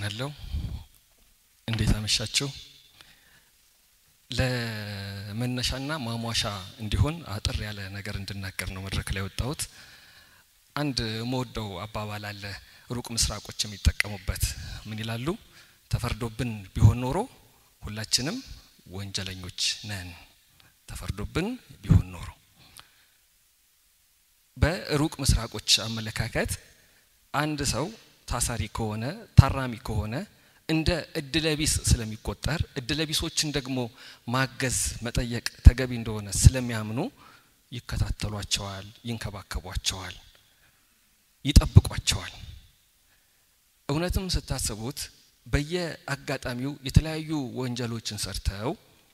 አመሰግናለሁ። እንዴት አመሻችሁ? ለመነሻና ማሟሻ እንዲሆን አጥር ያለ ነገር እንድናገር ነው መድረክ ላይ ወጣሁት። አንድ መወደው አባባል አለ፣ ሩቅ ምስራቆች የሚጠቀሙበት ምን ይላሉ? ተፈርዶብን ቢሆን ኖሮ ሁላችንም ወንጀለኞች ነን። ተፈርዶብን ቢሆን ኖሮ በሩቅ ምስራቆች አመለካከት አንድ ሰው ታሳሪ ከሆነ ታራሚ ከሆነ እንደ እድለቢስ ስለሚቆጠር እድለቢሶችን ደግሞ ማገዝ መጠየቅ ተገቢ እንደሆነ ስለሚያምኑ ይከታተሏቸዋል፣ ይንከባከቧቸዋል፣ ይጠብቋቸዋል። እውነትም ስታስቡት በየአጋጣሚው የተለያዩ ወንጀሎችን ሰርተው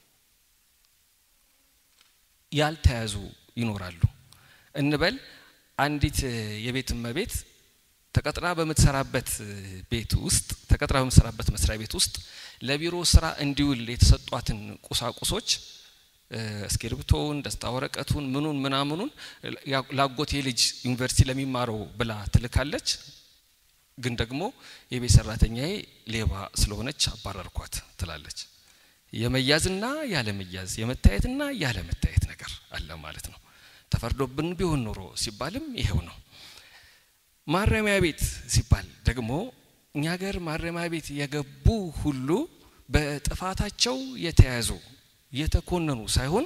ያልተያዙ ይኖራሉ። እንበል አንዲት የቤት እመቤት ተቀጥራ በምትሰራበት ቤት ውስጥ ተቀጥራ በምትሰራበት መስሪያ ቤት ውስጥ ለቢሮ ስራ እንዲውል የተሰጧትን ቁሳቁሶች እስክሪብቶውን፣ ደስታ ወረቀቱን፣ ምኑን ምናምኑን ላጎቴ ልጅ ዩኒቨርሲቲ ለሚማረው ብላ ትልካለች። ግን ደግሞ የቤት ሰራተኛዬ ሌባ ስለሆነች አባረርኳት ትላለች። የመያዝና ያለመያዝ የመታየትና ያለመታየት ነገር አለ ማለት ነው። ተፈርዶብን ቢሆን ኖሮ ሲባልም ይሄው ነው። ማረሚያ ቤት ሲባል ደግሞ እኛ ሀገር ማረሚያ ቤት የገቡ ሁሉ በጥፋታቸው የተያዙ የተኮነኑ ሳይሆን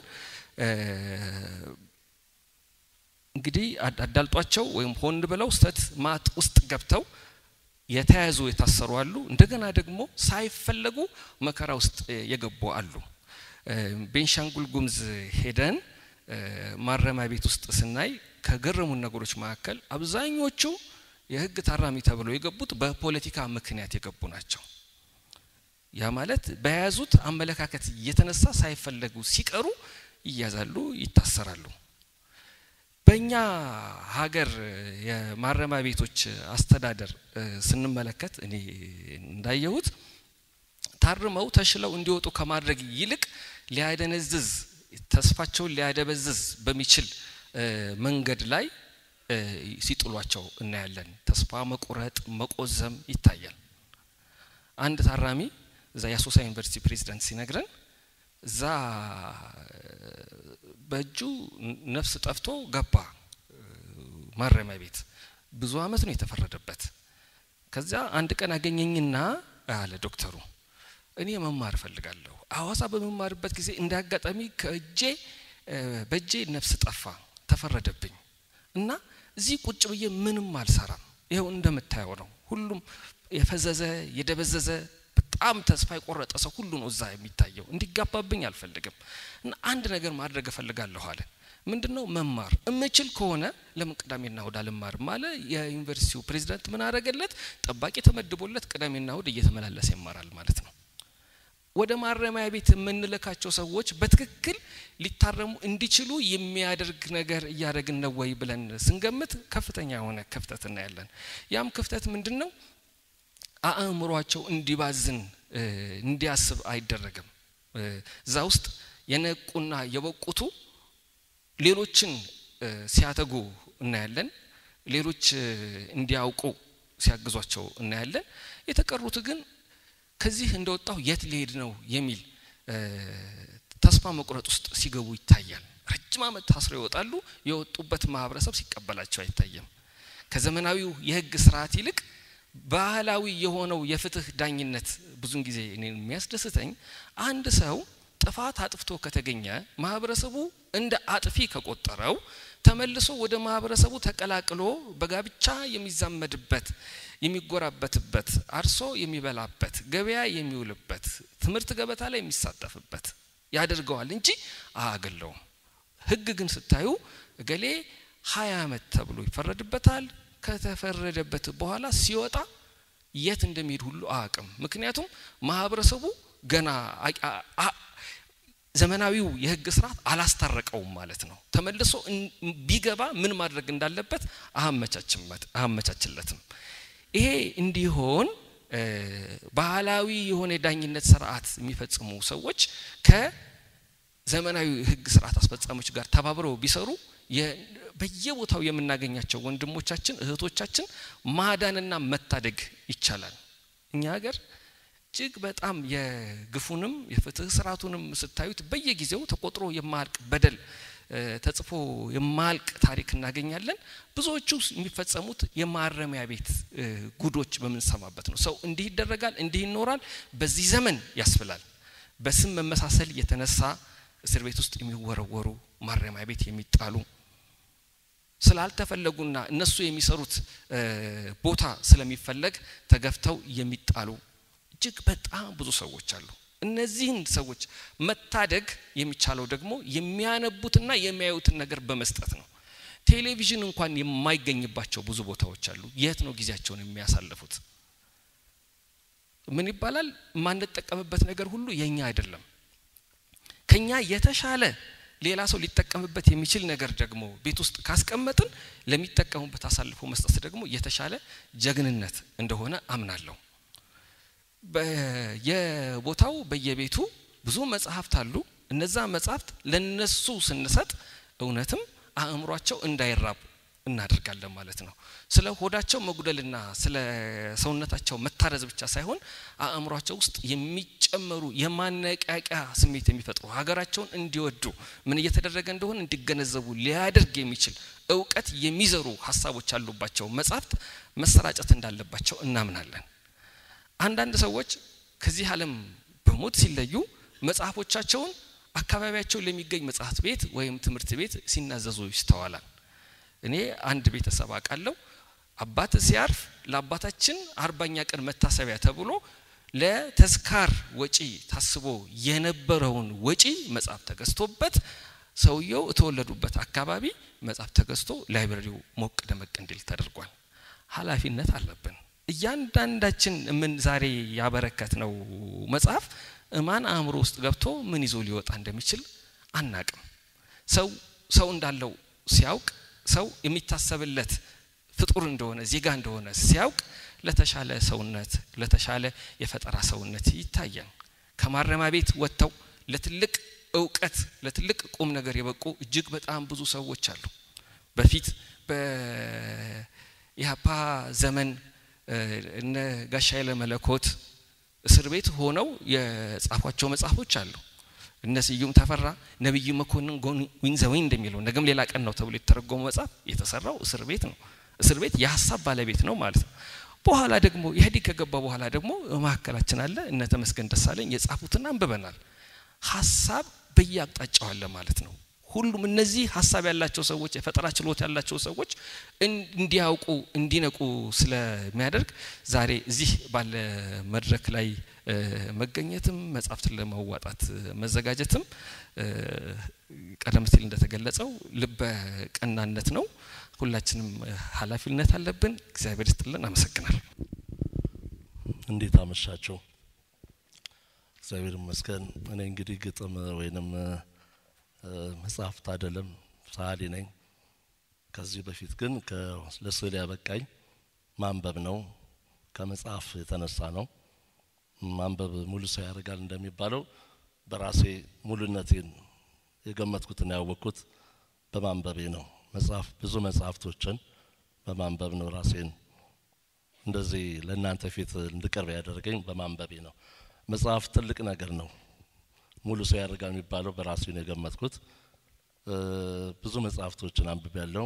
እንግዲህ አዳልጧቸው ወይም ሆን ብለው ስተት ማጥ ውስጥ ገብተው የተያዙ የታሰሩ አሉ። እንደገና ደግሞ ሳይፈለጉ መከራ ውስጥ የገቡ አሉ። ቤንሻንጉል ጉምዝ ሄደን ማረሚያ ቤት ውስጥ ስናይ ከገረሙን ነገሮች መካከል አብዛኞቹ የሕግ ታራሚ ተብለው የገቡት በፖለቲካ ምክንያት የገቡ ናቸው። ያ ማለት በያዙት አመለካከት የተነሳ ሳይፈለጉ ሲቀሩ ይያዛሉ፣ ይታሰራሉ። በእኛ ሀገር የማረሚያ ቤቶች አስተዳደር ስንመለከት እኔ እንዳየሁት ታርመው ተሽለው እንዲወጡ ከማድረግ ይልቅ ሊያደነዝዝ ተስፋቸውን ሊያደበዝዝ በሚችል መንገድ ላይ ሲጥሏቸው እናያለን። ተስፋ መቁረጥ፣ መቆዘም ይታያል። አንድ ታራሚ እዛ የአሶሳ ዩኒቨርሲቲ ፕሬዚዳንት ሲነግረን እዛ በእጁ ነፍስ ጠፍቶ ገባ ማረሚያ ቤት። ብዙ አመት ነው የተፈረደበት። ከዚያ አንድ ቀን አገኘኝና አለ ዶክተሩ፣ እኔ መማር እፈልጋለሁ። ሐዋሳ በመማርበት ጊዜ እንደ አጋጣሚ ከእጄ በእጄ ነፍስ ጠፋ፣ ተፈረደብኝ እና እዚህ ቁጭ ብዬ ምንም አልሰራም። ይኸው እንደምታየው ነው። ሁሉም የፈዘዘ የደበዘዘ በጣም ተስፋ የቆረጠ ሰው ሁሉ ነው እዛ የሚታየው። እንዲጋባብኝ አልፈልግም እና አንድ ነገር ማድረግ እፈልጋለሁ አለ። ምንድን ነው መማር እምችል ከሆነ ለምን ቅዳሜና እሁድ አልማርም አለ። የዩኒቨርሲቲው ፕሬዚዳንት ምን አረገለት? ጠባቂ ተመድቦለት ቅዳሜና እሁድ እየተመላለሰ ይማራል ማለት ነው። ወደ ማረሚያ ቤት የምንልካቸው ሰዎች በትክክል ሊታረሙ እንዲችሉ የሚያደርግ ነገር እያደረግን ነው ወይ ብለን ስንገምት ከፍተኛ የሆነ ክፍተት እናያለን። ያም ክፍተት ምንድን ነው? አእምሯቸው እንዲባዝን እንዲያስብ አይደረግም። እዛ ውስጥ የነቁና የበቁቱ ሌሎችን ሲያተጉ እናያለን። ሌሎች እንዲያውቁ ሲያግዟቸው እናያለን። የተቀሩት ግን ከዚህ እንደወጣው የት ሊሄድ ነው የሚል ተስፋ መቁረጥ ውስጥ ሲገቡ ይታያል። ረጅም ዓመት ታስረው ይወጣሉ። የወጡበት ማህበረሰብ ሲቀበላቸው አይታየም። ከዘመናዊው የህግ ስርዓት ይልቅ ባህላዊ የሆነው የፍትህ ዳኝነት ብዙን ጊዜ እኔ የሚያስደስተኝ አንድ ሰው ጥፋት አጥፍቶ ከተገኘ ማህበረሰቡ እንደ አጥፊ ከቆጠረው ተመልሶ ወደ ማህበረሰቡ ተቀላቅሎ በጋብቻ የሚዛመድበት የሚጎራበትበት አርሶ የሚበላበት ገበያ የሚውልበት ትምህርት ገበታ ላይ የሚሳተፍበት ያደርገዋል እንጂ አያገለውም። ህግ ግን ስታዩ እገሌ ሀያ አመት ተብሎ ይፈረድበታል። ከተፈረደበት በኋላ ሲወጣ የት እንደሚሄድ ሁሉ አያውቅም። ምክንያቱም ማህበረሰቡ ገና ዘመናዊው የህግ ስርዓት አላስታረቀውም ማለት ነው። ተመልሶ ቢገባ ምን ማድረግ እንዳለበት አያመቻችለትም። ይሄ እንዲሆን ባህላዊ የሆነ የዳኝነት ስርዓት የሚፈጽሙ ሰዎች ከዘመናዊ ህግ ስርዓት አስፈጻሚዎች ጋር ተባብረው ቢሰሩ በየቦታው የምናገኛቸው ወንድሞቻችን እህቶቻችን ማዳንና መታደግ ይቻላል። እኛ ሀገር እጅግ በጣም የግፉንም የፍትህ ስርዓቱንም ስታዩት በየጊዜው ተቆጥሮ የማያልቅ በደል ተጽፎ የማያልቅ ታሪክ እናገኛለን። ብዙዎቹ የሚፈጸሙት የማረሚያ ቤት ጉዶች በምንሰማበት ነው። ሰው እንዲህ ይደረጋል፣ እንዲህ ይኖራል፣ በዚህ ዘመን ያስብላል። በስም መመሳሰል የተነሳ እስር ቤት ውስጥ የሚወረወሩ ማረሚያ ቤት የሚጣሉ ስላልተፈለጉና እነሱ የሚሰሩት ቦታ ስለሚፈለግ ተገፍተው የሚጣሉ እጅግ በጣም ብዙ ሰዎች አሉ። እነዚህን ሰዎች መታደግ የሚቻለው ደግሞ የሚያነቡትና የሚያዩትን ነገር በመስጠት ነው። ቴሌቪዥን እንኳን የማይገኝባቸው ብዙ ቦታዎች አሉ። የት ነው ጊዜያቸውን የሚያሳልፉት? ምን ይባላል? የማንጠቀምበት ነገር ሁሉ የኛ አይደለም። ከኛ የተሻለ ሌላ ሰው ሊጠቀምበት የሚችል ነገር ደግሞ ቤት ውስጥ ካስቀመጥን ለሚጠቀሙበት አሳልፎ መስጠት ደግሞ የተሻለ ጀግንነት እንደሆነ አምናለሁ። በየቦታው በየቤቱ ብዙ መጽሐፍት አሉ። እነዛ መጽሐፍት ለነሱ ስንሰጥ እውነትም አእምሯቸው እንዳይራብ እናደርጋለን ማለት ነው። ስለ ሆዳቸው መጉደልና ስለ ሰውነታቸው መታረዝ ብቻ ሳይሆን አእምሯቸው ውስጥ የሚጨመሩ የማነቃቂያ ስሜት የሚፈጥሩ ሀገራቸውን እንዲወዱ ምን እየተደረገ እንደሆነ እንዲገነዘቡ ሊያደርግ የሚችል እውቀት የሚዘሩ ሀሳቦች ያሉባቸው መጽሐፍት መሰራጨት እንዳለባቸው እናምናለን። አንዳንድ ሰዎች ከዚህ ዓለም በሞት ሲለዩ መጽሐፎቻቸውን አካባቢያቸው ለሚገኝ መጽሐፍት ቤት ወይም ትምህርት ቤት ሲናዘዙ ይስተዋላል። እኔ አንድ ቤተሰብ አውቃለሁ። አባት ሲያርፍ ለአባታችን አርባኛ ቀን መታሰቢያ ተብሎ ለተዝካር ወጪ ታስቦ የነበረውን ወጪ መጽሐፍ ተገዝቶበት ሰውየው የተወለዱበት አካባቢ መጽሐፍ ተገዝቶ ላይብረሪው ሞቅ ደመቅ እንዲል ተደርጓል። ኃላፊነት አለብን። እያንዳንዳችን ምን ዛሬ ያበረከት ነው መጽሐፍ እማን አእምሮ ውስጥ ገብቶ ምን ይዞ ሊወጣ እንደሚችል አናቅም። ሰው ሰው እንዳለው ሲያውቅ ሰው የሚታሰብለት ፍጡር እንደሆነ ዜጋ እንደሆነ ሲያውቅ ለተሻለ ሰውነት ለተሻለ የፈጠራ ሰውነት ይታያል። ከማረሚያ ቤት ወጥተው ለትልቅ እውቀት ለትልቅ ቁም ነገር የበቁ እጅግ በጣም ብዙ ሰዎች አሉ። በፊት በኢህአፓ ዘመን እነ ጋሻ ኃይለ መለኮት እስር ቤት ሆነው የጻፏቸው መጽሐፎች አሉ። እነ ስዩም ተፈራ ነብዩ መኮንን ዊን ዘ ዊንድ እንደሚለው ነገም ሌላ ቀን ነው ተብሎ የተተረጎመ መጽሐፍ የተሰራው እስር ቤት ነው። እስር ቤት የሀሳብ ባለቤት ነው ማለት ነው። በኋላ ደግሞ ኢህአዴግ ከገባ በኋላ ደግሞ መካከላችን አለ እነ ተመስገን ደሳለኝ የጻፉትን አንብበናል። ሀሳብ በየአቅጣጫው አለ ማለት ነው። ሁሉም እነዚህ ሀሳብ ያላቸው ሰዎች የፈጠራ ችሎት ያላቸው ሰዎች እንዲያውቁ እንዲነቁ ስለሚያደርግ ዛሬ እዚህ ባለ መድረክ ላይ መገኘትም መጽሐፍትን ለማዋጣት መዘጋጀትም ቀደም ሲል እንደተገለጸው ልበ ቀናነት ነው። ሁላችንም ኃላፊነት አለብን። እግዚአብሔር ይስጥልን። አመሰግናለሁ። እንዴት አመሻቸው? እግዚአብሔር ይመስገን። እኔ እንግዲህ ግጥም ወይንም መጽሐፍት አይደለም ሰዓሊ ነኝ። ከዚህ በፊት ግን ለስዕል ያበቃኝ ማንበብ ነው። ከመጽሐፍ የተነሳ ነው። ማንበብ ሙሉ ሰው ያደርጋል እንደሚባለው በራሴ ሙሉነቴን የገመትኩትና ያወቅኩት በማንበቤ ነው። መጽሐፍ ብዙ መጽሐፍቶችን በማንበብ ነው ራሴን እንደዚህ ለእናንተ ፊት እንድቀርብ ያደረገኝ በማንበቤ ነው። መጽሐፍ ትልቅ ነገር ነው። ሙሉ ሰው ያደርጋል የሚባለው በራሴ ነው የገመትኩት። ብዙ መጽሐፍቶችን አንብቤ ያለው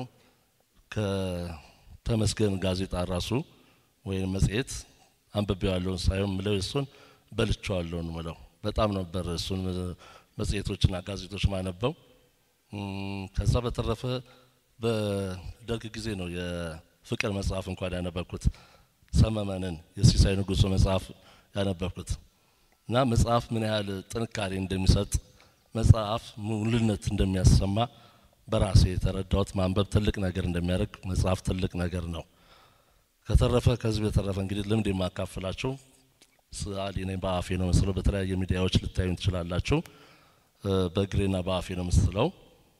ከተመስገን ጋዜጣ ራሱ ወይም መጽሔት አንብቤዋለሁን ሳይሆን ምለው እሱን በልቼዋለሁ ነው ምለው። በጣም ነበር እሱን መጽሔቶችና ጋዜጦች ማነበው። ከዛ በተረፈ በደርግ ጊዜ ነው የፍቅር መጽሐፍ እንኳን ያነበብኩት። ሰመመንን የሲሳይ ንጉሱ መጽሐፍ ያነበብኩት እና መጽሐፍ ምን ያህል ጥንካሬ እንደሚሰጥ መጽሐፍ ሙሉነት እንደሚያሰማ በራሴ የተረዳሁት ማንበብ ትልቅ ነገር እንደሚያደርግ መጽሐፍ ትልቅ ነገር ነው። ከተረፈ ከዚህ በተረፈ እንግዲህ ልምድ የማካፍላችሁ ሰዓሊ ነኝ። በአፌ ነው ምስለው። በተለያየ ሚዲያዎች ልታዩ ትችላላችሁ። በእግሬና በአፌ ነው ምስለው።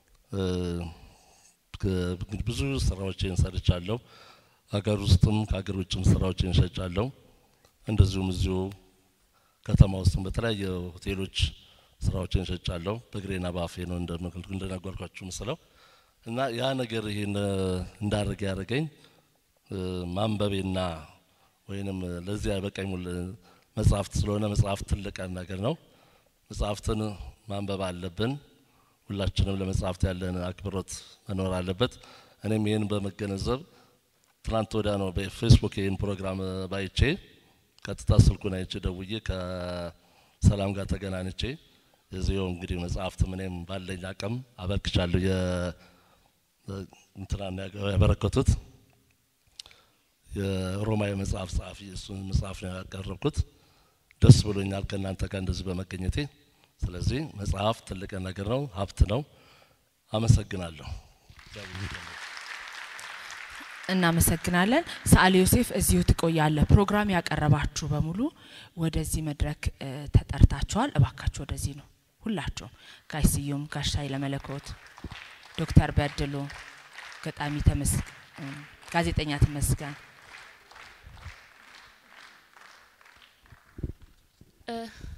ብዙ ስራዎችን ሰርቻለሁ። ሀገር ውስጥም ከሀገር ውጭም ስራዎችን ሸጫለሁ። እንደዚሁም እዚሁ ከተማ ውስጥም በተለያየ ሆቴሎች ስራዎችን ሸጫለሁ። በእግሬና በአፌ ነው እንደነገርኳችሁ ምስለው እና ያ ነገር ይሄን እንዳደረገ ያደረገኝ ማንበቤና ወይንም ለዚህ ያበቃኝ ሙል መጽሐፍት ስለሆነ መጽሐፍት ትልቅ ነገር ነው። መጽሐፍትን ማንበብ አለብን። ሁላችንም ለመጽሐፍት ያለን አክብሮት መኖር አለበት። እኔም ይህን በመገነዘብ ትናንት ወዲያ ነው በፌስቡክ ይህን ፕሮግራም ባይቼ ቀጥታ ስልኩን አይቼ ደውዬ ከሰላም ጋር ተገናኝቼ የዚው እንግዲህ መጽሐፍት እኔም ባለኝ አቅም አበርክቻለሁ። እንትና ያበረከቱት የሮማዊ መጽሐፍ ጸሐፊ እሱን መጽሐፍ ነው ያቀረብኩት። ደስ ብሎኛል ከእናንተ ጋር እንደዚህ በመገኘቴ። ስለዚህ መጽሐፍ ትልቅ ነገር ነው፣ ሀብት ነው። አመሰግናለሁ። እናመሰግናለን። ሰዓሊ ዮሴፍ እዚሁ ትቆያለህ። ፕሮግራም ያቀረባችሁ በሙሉ ወደዚህ መድረክ ተጠርታችኋል። እባካችሁ ወደዚህ ነው ሁላችሁም። ጋሽ ስዩም፣ ጋሽ ኃይለ መለኮት፣ ዶክተር በድሉ፣ ገጣሚ ተመስገን፣ ጋዜጠኛ ተመስገን እ